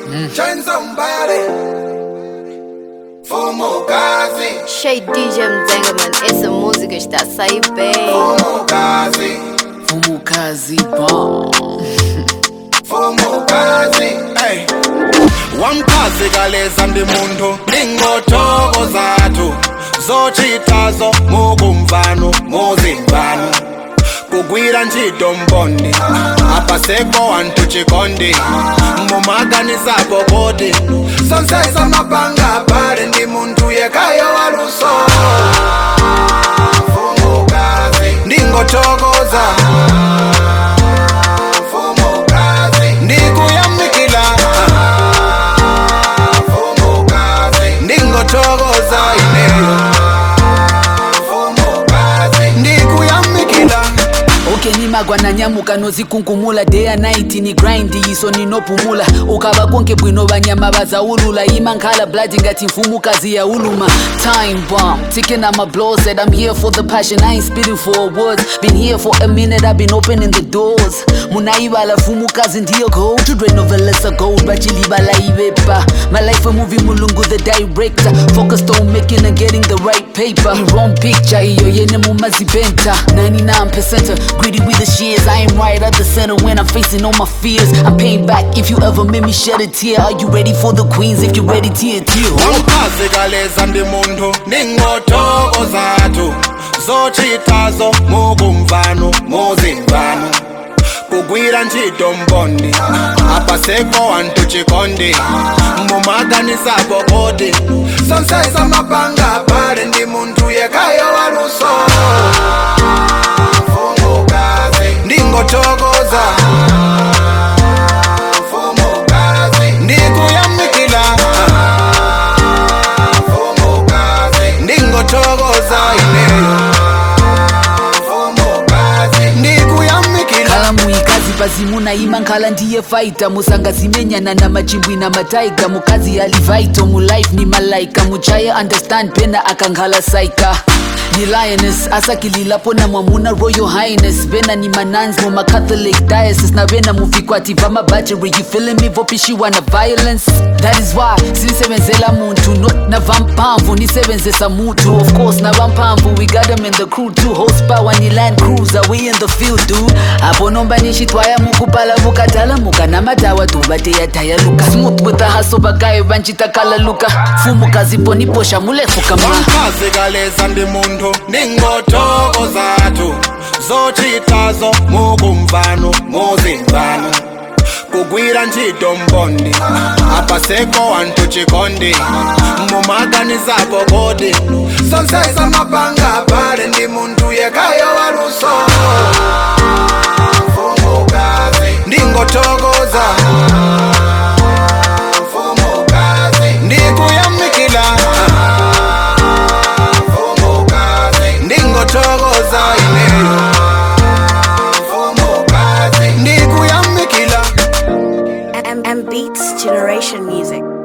Join somebody. Fumukazi, Shay DJ Mzengaman, essa música está a sair bem. fumukazi, Fumukazi bomb. fumukazi. Hey. Wamkazi kaleza ndi munthu ndingotoko zathu zochitazo mukumvano muzimvano kugwira ntchito mbondi apasepo anthu chikondi mumaganisapo kodi sonsesa mapanga pale ndi munthu yekayo waluso Fumukazi. ndingothokoza Fumukazi. ndikuyamikila Fumukazi. ndingothokoza ineyo Fumukazi. ndikuyamikila ukenimagwa nanyamuka nozikunkumula day and night ni grind iso ninopumula ukava konke bwino vanyama vazaulula imankhala blood ngati mfumukazi yauluma time bomb ticking on my blow said i'm here for the passion i ain't spitting for awards been here for a minute i've been opening the doors munaivala fumukazi ndiyo gold children novelesa gold vachilivala ivepa my life a movie mulungu the director focused on making and getting the right paper wrong picture iyo yene mumazipenta 99% greedy with the shears i am right at the center when i'm facing all my fears i'm paying back if you ever made me shed a tear are you ready for the queens if you're ready tear tear wamkazi kaleza ndi munthu ndingotoko zathu zochitazo mukumvano muzimvano kugwira ntchito mbondi apasepo anthu chikondi mumaganisapo kodi sonsesa mapanga pale ndi munthu yekayo waluso Fumukazi. ndingothokoza Fumukazi. ndikuyamikila Fumukazi. ndingothokoza ineyo Fumukazi. ndikuyamikila khala muikazi pazimuna ima nkhala ndiye faita musangazimenyana na machimbwi na mataiga mukazi alivaito mulife ni malaika muchaye understand pena akankhala saika ni lioness asakililapo na mwamuna royal highness vena ni manans mu macatholic diocese na vena muvikwati va mabacheri you feeling me vopishiwa na violence that is why sinisebenzela muntu not na vampamvu nisebenzesa mutu of course na vampamvu we got them in the crew too horsepower ni land cruiser we in the field dude apo nomba nixitwaya mukupala vukatala muka na matawa tuvateyadaya luka smooth with the hustle vakayo vanchitakala luka fumukazi poniposha mulefu kama wamkazi kaleza ndi munthu ndingotoko zathu zochitazo mukumvano muzimvano kugwira ntchito mbondi apasepo anthu chikondi mumaganisapo kodi sonsesa mapanga pale ndi munthu yekayo waluso Fumukazi. ndingothokoza Fumukazi. ndikuyamikila Fumukazi. ndingothokoza ineyo Fumukazi. ndikuyamikila M, M Beats Generation Music.